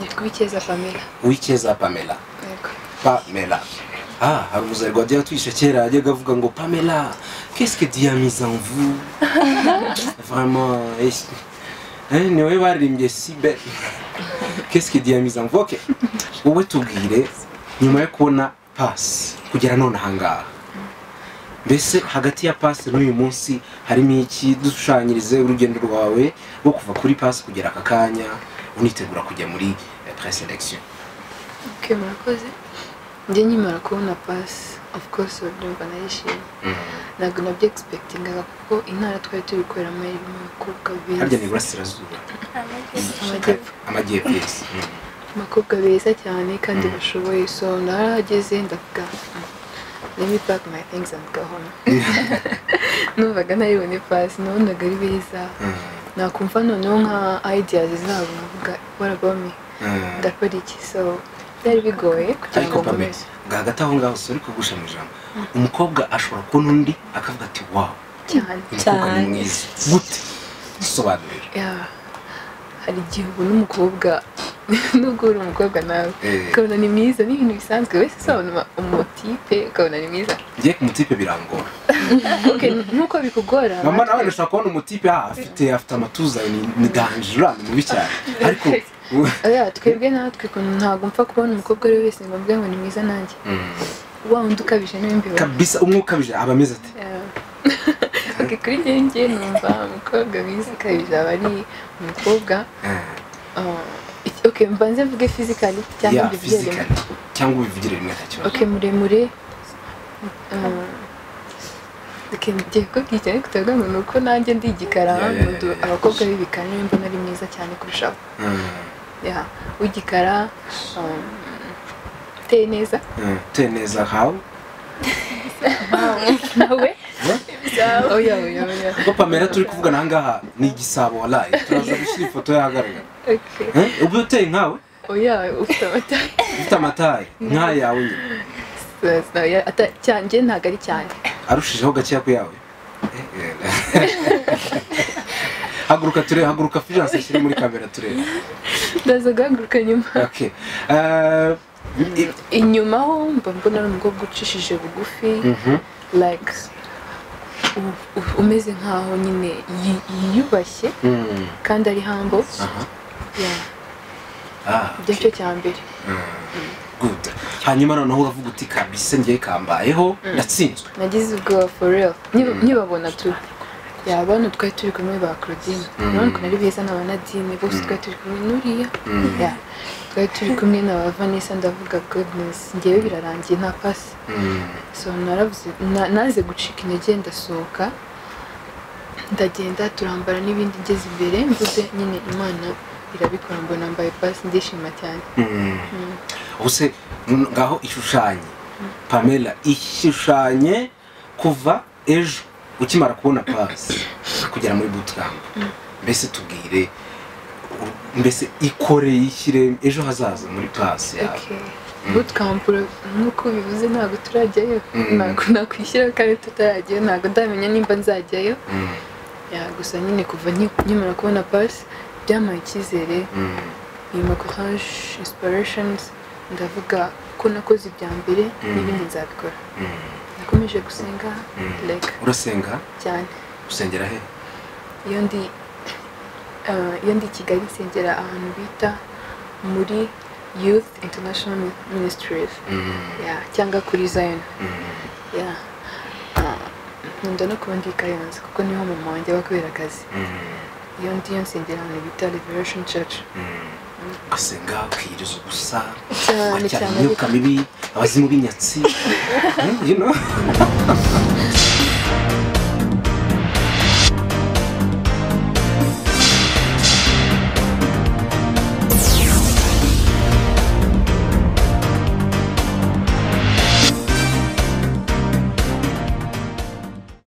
Yego Uwicyeza Pamela. Uwicyeza Pamela Yego. Pamela ah hari umuzayi rwa tuyishe kera yajyaga avuga ngo Pamela kesike diyamiza mvu vraiment esi eh ni wowe baririmbye sibe kesike diyamiza mvu ok wowe tubwire nyuma yo kubona pasi kugera none ahangaha mbese hagati ya pasi n'uyu munsi harimo iki dushushanyirize urugendo rwawe rwo kuva kuri pasi kugera aka kanya unitegura kujya muri presedection Ok murakoze. Njye nkimara kubona pasi of course ndumva narishimye. Ntabwo nabyo egisipegitingaga kuko intara twari turi gukoreramo irimo abakobwa harya beza. ni iburasirazuba Amajyepfo. amajyepfo yose abakobwa beza cyane kandi Mm. bashoboye so narahageze ndavuga "Mm, let me pack my things and go home numvaga ntaribone pasi nabonaga ari beza nakumva noneho nka ideas zabo nkavuga warabome ndakora iki so byari bigoye kugira ariko ngo pamela nkomeze ngo hagati aho ngaho si uri kugusha mu ijambo umukobwa ashobora kubona undi akavuga ati wawu cyane uyu mukobwa ni Cyane. mwiza gute sobanurira Yeah. hari igihe ubona umukobwa nubwo uri umukobwa nawe Eh. ukabona ni mwiza ni ibintu bisanzwe wese usabona umutipe ukabona ni mwiza ngiye ku mutipe birangora Ok, nkuko bikugora mama nawe natwe- ndashobora kubona umutipe ah, afite afite amatuza ni- ni danjura ni mubi cyane ariko Oya, twebwe natwe ukuntu ntabwo mpfa kubona umukobwa ari we wese ngo mvuge ngo ni mwiza nanjye wa undi ukabije niwe mbibona kabisa umwe ukabije aba ameze ati Yeah. Ok, kuri njye njye numva umukobwa mwiza ukabije aba ari umukobwa "Eh, uh, iki- ok mbanze mvuge fizikali cyangwa yeah, mbibwire physically." cyangwa ubivugire rimwe nta kibazo ok muremure uh, ok ngiye kubwira ariko turavuga ngo ni uko nanjye ndi igikara Yeah, yeah, yeah, nkundu- yeah. abakobwa b'ibikara niwe mbona ari mwiza cyane kurushaho Mm, Yeah, w'igikara um, uteye neza mm. uteye neza how nawe Huh? oya oya oya kuko pamela turi kuvugana ahangaha ni igisabo waraye turaza gushyira ifoto y'ahagaragara Okay. Eh, ubu uteye nkawe oya ufite amata ufite amataye nk'ayawe nyine Oya, ata- cyane njye ntabwo ari cyane arushijeho gakeya ku yawe Eh, eh. haguruka turebe haguruka fijanse ashyire muri kamera turebe ndaza guhaguruka nyuma okay. Eh, i- inyuma ho mba mbona ari umukobwa ucishije bugufi mhm. like u- u- umeze nkaho nyine yi- yiyubashye Mm, kandi ari humble aha. Yeah, Ah, ibyo okay. cyo cya mbere good hanyuma noneho uravuga uti kabise ngiye kambayeho natsinzwe nagize ubwoba for real Nkiba- nkibabona tu yaba hano twari turi kumwe ba claudine urabona ukuntu ari beza na ba nadine bose twari turi kumwe n'uriya Mm. Yeah. twari turi kumwe na ba vanessa ndavuga goodness ngewe birarangiye nta pasi Mm, so naravuze na- naze gucika intege ndasohoka ndagenda turambara n'ibindi ngeze imbere mvuze nyine imana irabikora mbona mbaye pasi ndishima cyane mm. Mm. ubuse ngaho ishushanye pamela ishushanye kuva ejo ukimara kubona pasi kugera muri bootcamp mbese tubwire u- mbese ikore yishyire ejo hazaza muri pasi yawe Okay. bootcamp nk'uko bivuze ntabwo turajyayo Mm. ntabwo nakwishyira kandi tutarajyayo ntabwo ndamenya nimba nzajyayo Mm, Ya, gusa nyine kuva nki- nkimara kubona pasi byampaye icyizere mm, nyuma courage inspirations ndavuga ko nakoze ibya mbere n'ibindi nzabikora mm, nakomeje gusenga Mm. like urasenga cyane usengera he iyo ndi ah, iyo ndi i kigali nsengera ahantu bita muri youth international ministries Mm, Ya, cyangwa kuri zion mm. Yeah. Ah, nkunda no kuba ndi i Kayonza kuko niho mama wanjye aba kubera akazi iyo ndiyo nsengera ahantu bita Liberation Church ugasenga ukiyiriza ubusa Cyane, ugacyara cyane, imyuka mibi abazimu b'inyatsi Mm, you know?